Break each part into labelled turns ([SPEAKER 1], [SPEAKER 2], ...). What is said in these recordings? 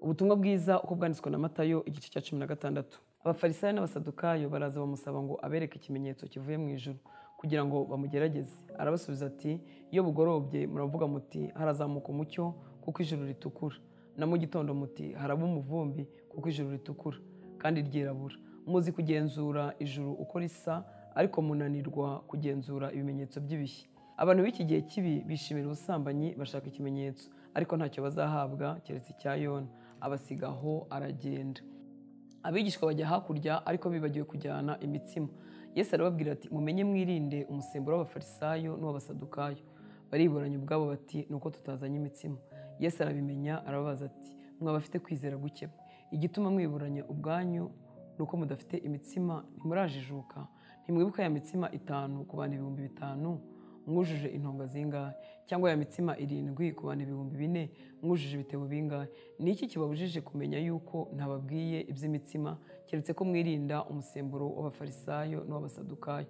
[SPEAKER 1] ubutumwa bwiza uko bwanditswe na matayo igice cya cumi na gatandatu abafarisayo n'abasadukayo baraza bamusaba ngo abereke ikimenyetso kivuye mu ijuru kugira ngo bamugerageze arabasubiza ati iyo bugorobye muravuga muti harazamuka umucyo kuko ijuru ritukura na mu gitondo muti haraba umuvumbi kuko ijuru ritukura kandi ryirabura muzi kugenzura ijuru uko risa ariko munanirwa kugenzura ibimenyetso by'ibihe abantu b'iki gihe kibi bishimira ubusambanyi bashaka ikimenyetso ariko ntacyo bazahabwa keretse icya yona abasigaho aragenda abigishwa bajya hakurya ariko bibagiwe kujyana imitsima yesu arababwira ati mumenye mwirinde umusemburo w'abafarisayo n'uw'abasadukayo bariburanye ubwabo bati ni uko tutazanye imitsima yesu arabimenya arababaza ati mwaba afite kwizera guke igituma mwiburanya ubwanyu ni uko mudafite imitsima ntimurajijuka ntimwibuka ya mitsima itanu ku bantu ibihumbi bitanu mwujuje intonga zingahe cyangwa ya mitsima irindwi ku bantu ibihumbi bine mwujuje ibitebo bingahe ni iki kibabujije kumenya yuko ntababwiye iby'imitsima keretse ko mwirinda umusemburo w'abafarisayo n'uw'abasadukayo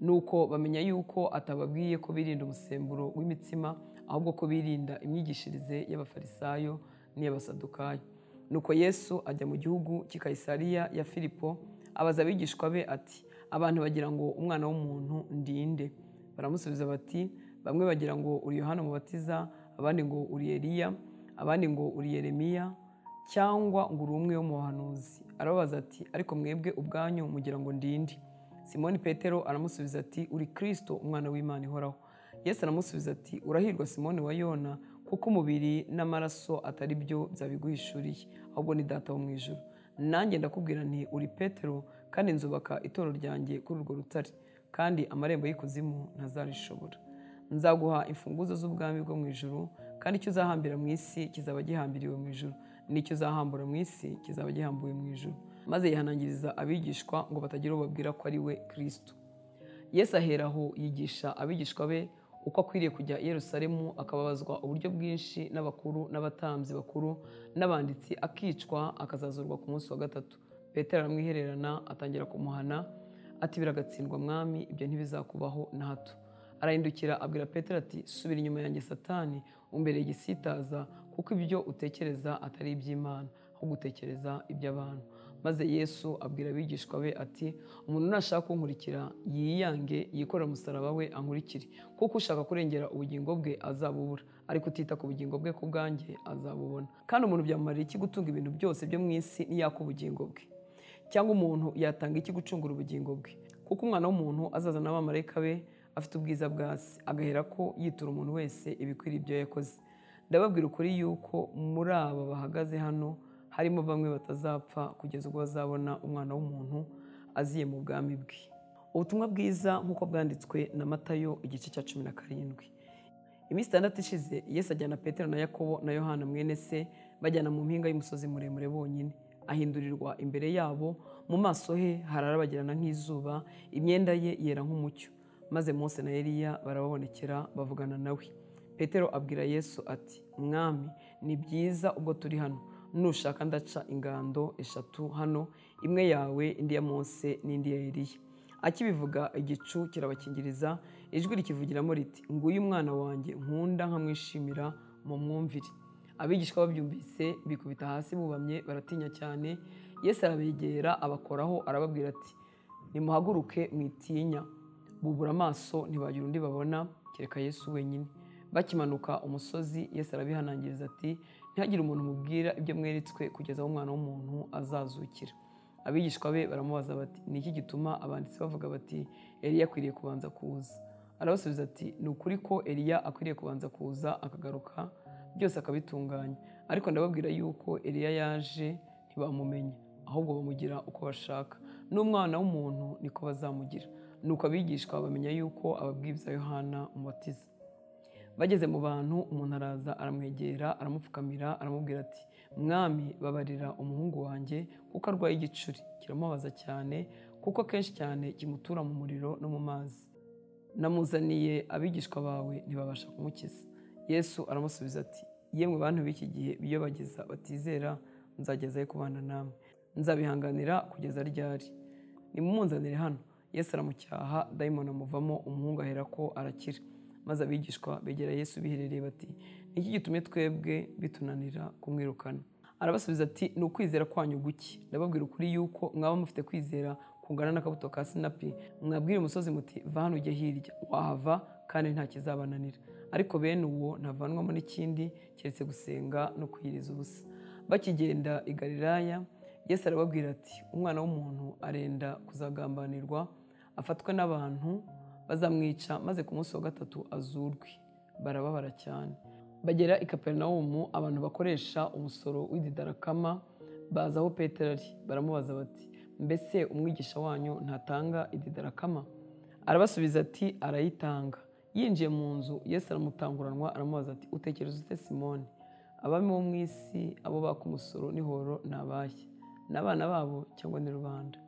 [SPEAKER 1] nuko bamenya yuko atababwiye ko birinda umusemburo w'imitsima ahubwo ko birinda imyigishirize y'abafarisayo n'iy'abasadukayo nuko yesu ajya mu gihugu cy'i kayisariya ya filipo abaza abigishwa be ati abantu bagira ngo umwana w'umuntu ndinde baramusubiza bati bamwe bagira ngo uri yohana mubatiza abandi ngo uri Eliya abandi ngo uri Yeremiya cyangwa ngo uri umwe wo mu bahanuzi arababaza ati ariko mwebwe ubwanyu mugira ngo ndinde simoni petero aramusubiza ati uri kirisito umwana w'imana ihoraho yesu aramusubiza ati urahirwa simoni wa yona kuko umubiri n'amaraso atari byo byabiguhishuriye ahubwo ni data wo mu ijoro nanjye ndakubwira nti uri petero kandi nzubaka itoro ryanjye kuri urwo rutare kandi amarembo y'ikuzimu ntazarishobora nzaguha imfunguzo z'ubwami bwo mu ijoro kandi icyo uzahambira mu isi kizaba gihambiriwe mu ijoro n'icyo uzahambura mu isi kizaba gihambuwe mu ijoro maze yihanangiriza abigishwa ngo batagira uwo babwira ko ari we kirisito yesu aheraho yigisha abigishwa be uko akwiriye kujya i Yerusalemu akababazwa uburyo bwinshi n'abakuru n'abatambyi bakuru n'abanditsi akicwa akazazurwa ku munsi wa gatatu petero aramwihererana atangira kumuhana ati biragatsindwa mwami ibyo ntibizakubaho na hato arahindukira abwira petero ati subira inyuma yanjye satani umbereye igisitaza kuko ibyo utekereza atari iby'imana ahubwo utekereza iby'abantu maze yesu abwira abigishwa be ati umuntu nashaka kunkurikira yiyange yikorera umusaraba we ankurikire kuko ushaka kurengera ubugingo bwe azabubura ariko utita ku bugingo bwe ku bwanjye azabubona kandi umuntu byamumarira iki gutunga ibintu byose byo mu isi niyaka ubugingo bwe cyangwa umuntu yatanga iki gucungura ubugingo bwe kuko umwana w'umuntu azaza n'abamarayika be afite ubwiza bwa se agahera ko yitura umuntu wese ibikwiriye ibyo yakoze ndababwira ukuri yuko muri aba bahagaze hano harimo bamwe batazapfa kugeza ubwo bazabona umwana w'umuntu aziye mu bwami bwe ubutumwa bwiza nk'uko bwanditswe na matayo igice cya cumi na karindwi iminsi itandatu ishize yesu ajyana petero na yakobo na yohana mwene se bajyana mu mpinga y'umusozi muremure bonyine ahindurirwa imbere yabo mu maso he hararabagirana nk'izuba imyenda ye yera nk'umucyo maze Mose na Eliya barababonekera bavugana nawe Petero abwira Yesu ati mwami ni byiza ubwo turi hano nushaka ndaca ingando eshatu hano imwe yawe indi ya Mose n'indi ya Eliya akibivuga igicu kirabakingiriza ijwi rikivugiramo riti nguyu umwana wanjye nkunda nkamwishimira mu mwumvire abigishwa babyumvise bikubita hasi bubamye baratinya cyane yesu arabegera abakoraho arababwira ati nimuhaguruke mwitinya bubura amaso ntibagira undi babona kereka yesu wenyine bakimanuka umusozi yesu arabihanangiriza ati ntihagire umuntu mubwira ibyo mweretswe kugeza aho umwana w'umuntu azazukira abigishwa be baramubaza bati ni iki gituma abanditsi bavuga bati eliya akwiriye kubanza kuza arabasubiza ati ni ukuri ko eliya akwiriye kubanza kuza akagaruka byose akabitunganya ariko ndababwira yuko eliya yaje ntibamumenya ahubwo bamugira uko bashaka n'umwana w'umuntu niko bazamugira nuko abigishwa bamenya yuko ababwibza yohana umubatiza bageze mu bantu umuntu araza aramwegera aramupfukamira aramubwira ati mwami babarira umuhungu wanjye kuko arwaye igicuri kiramubaza cyane kuko akenshi cyane kimutura mu muriro no mu mazi namuzaniye abigishwa bawe ntibabasha kumukiza yesu aramusubiza ati yemwe bantu b'iki gihe biyobagiza batizera nzagezayo kubana namwe nzabihanganira kugeza ryari nimumunzanire hano yesu aramucyaha dayimoni amuvamo umuhungu ahera ko arakira maze abigishwa begera yesu biherereye bati iki gitumye twebwe bitunanira kumwirukana arabasubiza ati ni ukwizera kwanyu guke ndababwira ukuri yuko mwaba mufite kwizera kungana n'akabuto ka sinapi mwabwira umusozi muti va hano ujye hirya wahava kandi nta kizabananira ariko bene uwo ntavanwamo n'ikindi keretse gusenga no kwiyiriza ubusa bakigenda i galilaya yesu arababwira ati umwana w'umuntu arenda kuzagambanirwa afatwe n'abantu bazamwica maze ku munsi wa gatatu azurwe barababara cyane bagera i kaperinawumu abantu bakoresha umusoro w'ididarakama baza aho petero ari baramubaza bati mbese umwigisha wanyu ntatanga ididarakama arabasubiza ati arayitanga yinjiye mu nzu yesu aramutanguranwa aramubaza ati utekereza ute simoni abami bo mu isi abo baka umusoro n'ihoro ni abahe ni abana babo cyangwa ni rubanda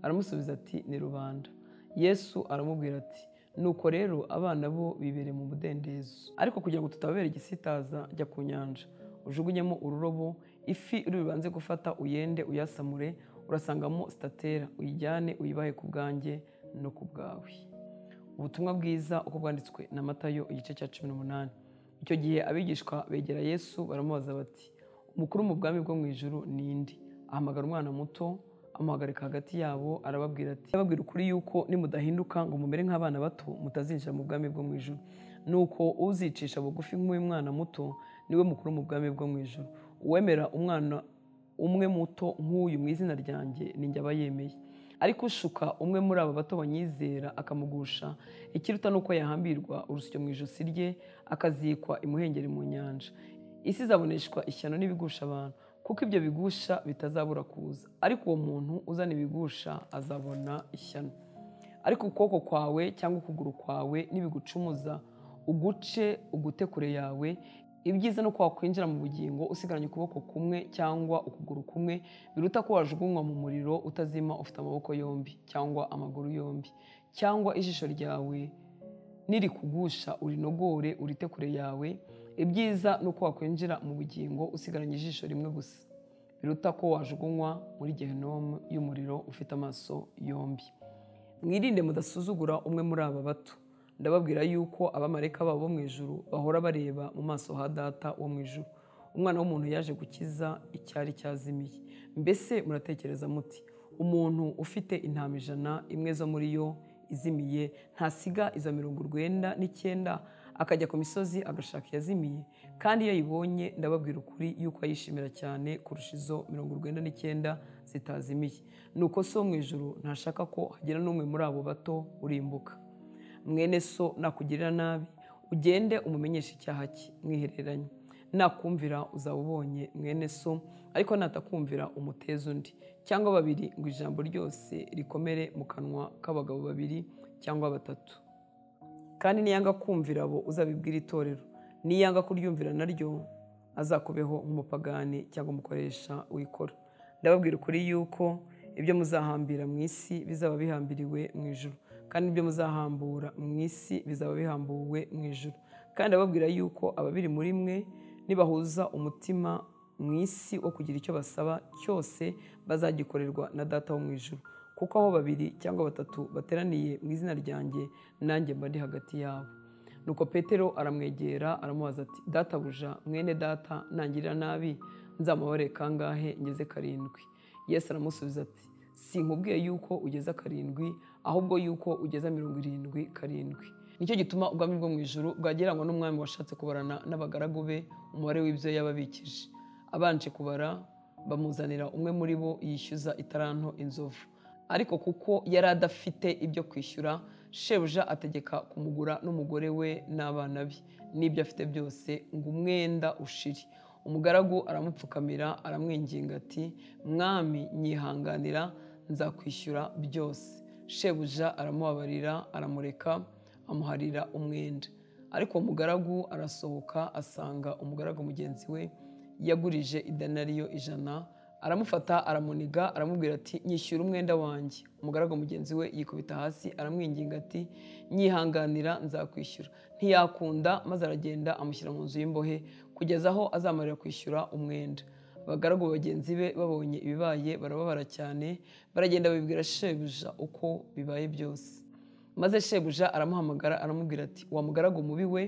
[SPEAKER 1] aramusubiza ati ni rubanda yesu aramubwira ati nuko rero abana bo bibereye mu mudendezo ariko kugira ngo tutababera igisitaza jya ku nyanja ujugunyemo ururobo ifi uri bubanze gufata uyende uyasamure urasangamo sitatera uyijyane uyibahe ku bwanjye no ku bwawe ubutumwa bwiza uko bwanditswe na matayo igice cya cumi n'umunani icyo gihe abigishwa begera yesu baramubaza bati umukuru mu bwami bwo mu ijuru ni indi ahamagara umwana muto amuhagarika hagati yabo arababwira ati ababwira ukuri yuko nimudahinduka ngo mumere nk'abana bato mutazinjira mu bwami bwo mu ijuru nuko uzicisha bugufi nk'uyu mwana muto niwe mukuru mu bwami bwo mu ijuru uwemera umwana umwe muto nk'uyu mu izina ryanjye ninjye aba yemeye ariko ushuka umwe muri aba bato banyizera akamugusha ikiruta ni uko yahambirwa urusyo mu ijosi rye akazikwa imuhengeri mu nyanja isi izaboneshwa ishyano n'ibigusha abantu kuko ibyo bigusha bitazabura kuza ariko uwo muntu uzana ibigusha azabona ishyano ariko ukuboko kwawe cyangwa ukuguru kwawe nibigucumuza uguce ugute kure yawe ibyiza ni uko wakwinjira mu bugingo usigaranye ukuboko kumwe cyangwa ukuguru kumwe biruta ko wajugunywa mu muriro utazima ufite amaboko yombi cyangwa amaguru yombi cyangwa ijisho ryawe nirikugusha urinogore urite kure yawe ibyiza ni uko wakwinjira mu bugingo usigaranye ijisho rimwe gusa biruta ko wajugunywa muri gehinomu y'umuriro ufite amaso yombi mwirinde mudasuzugura umwe muri aba bato ndababwira yuko abamarayika babo mu ijuru bahora bareba mu maso ha data wo mu ijuru umwana w'umuntu yaje gukiza icyari cyazimiye mbese muratekereza muti umuntu ufite intama ijana imwe zo muri yo izimiye ntasiga izo mirongo urwenda n'icyenda akajya ku misozi agashaka iyazimiye kandi iyo ayibonye ndababwira ukuri yuko ayishimira cyane kurusha izo mirongo urwenda n'icyenda zitazimiye nuko so mu ijuru ntashaka ko hagira n'umwe muri abo bato urimbuka mwene so nakugirira nabi ugende umumenyeshe icyaha cye mwihereranye nakumvira uzawubonye mwene so ariko natakumvira umuteza undi cyangwa babiri ngo ijambo ryose rikomere mu kanwa k'abagabo babiri cyangwa batatu kandi niyanga kumvira abo uzabibwira itorero niyanga kuryumvira naryo azakubeho nk'umupagani cyangwa umukoresha wikora ndababwira ukuri yuko ibyo muzahambira mu isi bizaba bihambiriwe mu ijoro kandi ibyo muzahambura mu isi bizaba bihambuwe mu ijoro kandi ndababwira yuko ababiri muri mwe nibahuza umutima mu isi wo kugira icyo basaba cyose bazagikorerwa na data wo mu ijoro kuko aho babiri cyangwa batatu bateraniye mu izina ryanjye nanjye mba ndi hagati yabo nuko petero aramwegera aramubaza ati databuja mwene data nangirira nabi nzamubare kangahe ngeze karindwi yesu aramusubiza ati sinkubwiye yuko ugeza karindwi ahubwo yuko ugeza mirongo irindwi karindwi nicyo gituma ubwami bwo mu ijoro bwagereranywa n'umwami washatse kubarana n'abagaragu be umubare w'ibyo yababikije abanje kubara bamuzanira umwe muri bo yishyuza itaranto inzovu ariko kuko yari adafite ibyo kwishyura shebuja ategeka kumugura n'umugore we n'abana be n'ibyo afite byose ngo umwenda ushiri umugaragu aramupfukamira aramwinginga ati mwami nyihanganira nzakwishyura byose shebuja aramubabarira aramureka amuharira umwenda ariko umugaragu arasohoka asanga umugaragu mugenzi we yagurije idanariyo ijana aramufata aramuniga aramubwira ati nyishyura umwenda wanjye umugaragu mugenzi we yikubita hasi aramwinginga ati nyihanganira nzakwishyura ntiyakunda maze aragenda amushyira mu nzu y'imbohe kugeza aho azamarira kwishyura umwenda abagaragu bagenzi be babonye ibibaye barababara cyane baragenda babibwira shebuja uko bibaye byose maze shebuja aramuhamagara aramubwira ati wa mugaragu mubi we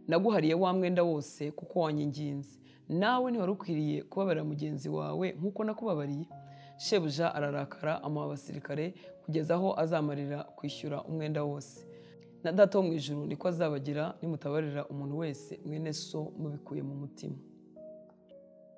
[SPEAKER 1] naguhariye wa mwenda wose kuko wanyinginze nawe ntiwari ukwiriye kubabarira mugenzi wawe nk'uko nakubabariye shebuja ararakara amuha abasirikare kugeza aho azamarira kwishyura umwenda wose na data wo mu ijuru niko azabagira nimutabarira umuntu wese mwene so mubikuye mu mutima